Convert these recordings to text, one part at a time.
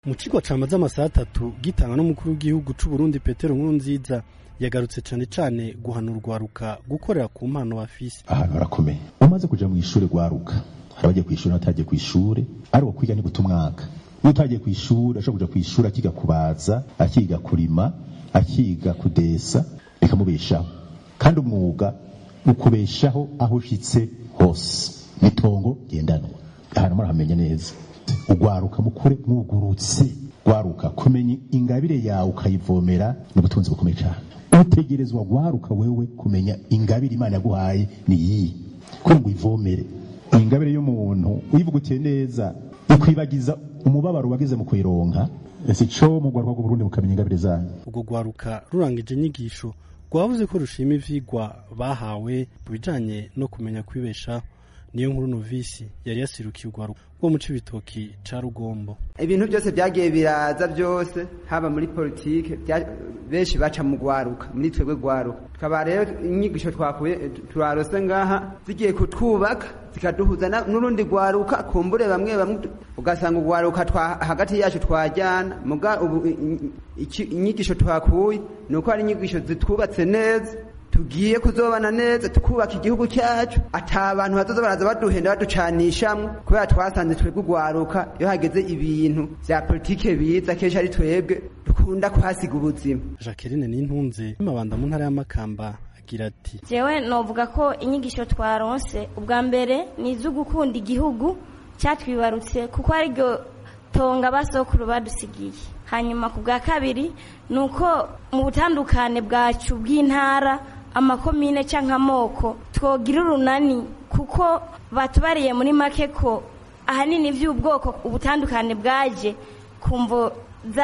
mu cigwa camaze amasaha atatu gitanga n'umukuru w'igihugu c'uburundi petero nkurunziza yagarutse cane cane guhana urwaruka gukorera ku mpano bafise ahantu harakomeye umaze kuja mw'ishure rwaruka hari abagiye kw'ishure n'abatagiye kw'ishure ariko kwiga ni guta umwaka iyo utagiye kw'ishure ashobora kuja kw'ishure akiga kubaza akiga kurima akiga kudesa bikamubeshaho kandi umwuga ukubeshaho aho ushitse hose n'itongo ngendanwa ahantu murahamenya neza ugwaruka mukure mwugurutse gwaruka kumenya ingabire yawe ukayivomera ni ubutunzi bukomeye cyane utegerezwa gwaruka wewe kumenya ingabire imana yaguhaye ni iyi ko ngo uyivomere ingabire y'umuntu uyivugutiye neza ikwibagiza umubabaro wagize mu kuyironka ese co mu gwaruka rw'uburundi mukamenya ingabire zanyu ubwo rwaruka rurangije inyigisho rwavuze ko rushima ivyigwa bahawe mu bijanye no kumenya kwibeshaho niyo nkuru novisi yari yasirukiye urwaruka rwo mu cibitoki ca rugombo ibintu byose byagiye biraza byose haba muri politike benshi baca mu gwaruka muri twebwe gwaruka tukaba rero inyigisho twakuye turarose ngaha zigiye kutwubaka zikaduhuza n'urundi gwaruka kumbure bamwe bamwe ugasanga ugwaruka hagati yacu twajyana muga ubu inyigisho twakuye ni uko ari inyigisho zitwubatse neza tugiye kuzobana neza tukubaka igihugu cyacu ata abantu bazoza baraza baduhenda baducanishamwe kubera twasanze twebwe ugwaruka iyo hageze ibintu vya politike biza kenshi ari twebwe dukunda kuhasiga ubuzima jacqueline n'intunze mabanda mu ntara y'amakamba agira ati jewe novuga ko inyigisho twaronse ubwa mbere ni izo gukunda igihugu cyatwibarutse kuko ariryo tonga basokuru badusigiye hanyuma ku bwa kabiri ni uko mu butandukane bwacu bw'intara amakomine cyangwa amoko twogira urunani kuko batubariye muri make ko ahanini by'ubwoko ubutandukane bwaje ku mvo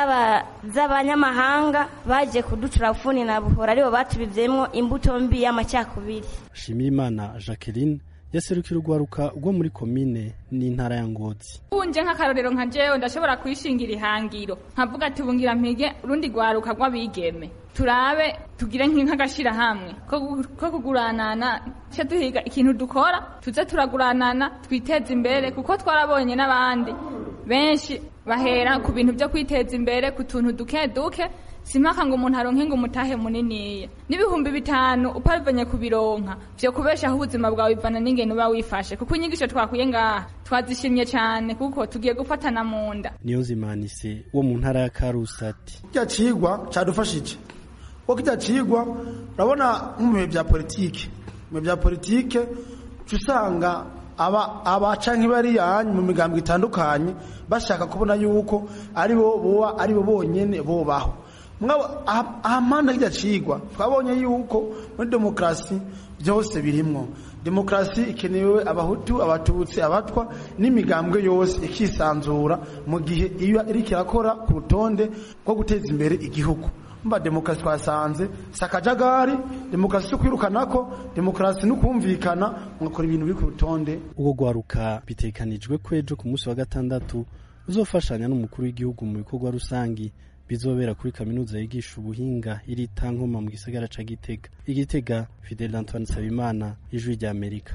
z'abanyamahanga baje kuducura funi na buhora aribo batubivyemwo imbuto mbi y'amacyakubiri shimirimana jacqueline yaserukira urwaruka rwo muri komine n'intara ya ngozi unje nk'akarorero nka jewe ndashobora kwishingira ihangiro nkavuga ati bungira mpige urundi rwaruka rw'abigeme turabe tugire nk'agashirahamwe ko kuguranana ce duhiga ikintu dukora tuze turaguranana twiteze imbere kuko twarabonye n'abandi benshi bahera ku bintu byo kwiteza imbere ku tuntu duke duke simpaka ngo umuntu aronke ngo umutahe muniniya n'ibihumbi bitanu upavanye kubironka vyo kubeshaho ubuzima bwawe bivana n'ingene uba wifashe kuko inyigisho twakuye ngaha twazishimye cyane kuko tugiye gufatana mu nda niyo zimanise wo mu ntara ya karusati kirya cigwa cadufashije kuko kirya cigwa urabona nko mu bihe vya politike mu bihe vya politike usanga aba abaca nk'ibariyanyu mu migambo itandukanye bashaka kubona yuko ari bo boba ari bo bonyene bobaho ahamanda kirya cigwa twabonye yuko muri demokarasi byose birimwo demokarasi ikenewe abahutu abatutsi abatwa n'imigambwe yose ikisanzura mu gihe iyo iriko irakora ku rutonde rwo guteza imbere igihugu mba demokarasi twasanze si akajagari demokarasi yo kwirukanako demokarasi no kumvikana mugakora ibintu biri ku rutonde ubwo rwaruka bitekanijwe ko ejo ku munsi wa gatandatu uzofashanya n'umukuru w'igihugu mu bikorwa rusangi bizobera kuri kaminuza yigisha ubuhinga iri tankoma mu gisagara ca Gitega igitega Fidel Antoine Sabimana ijwi rya Amerika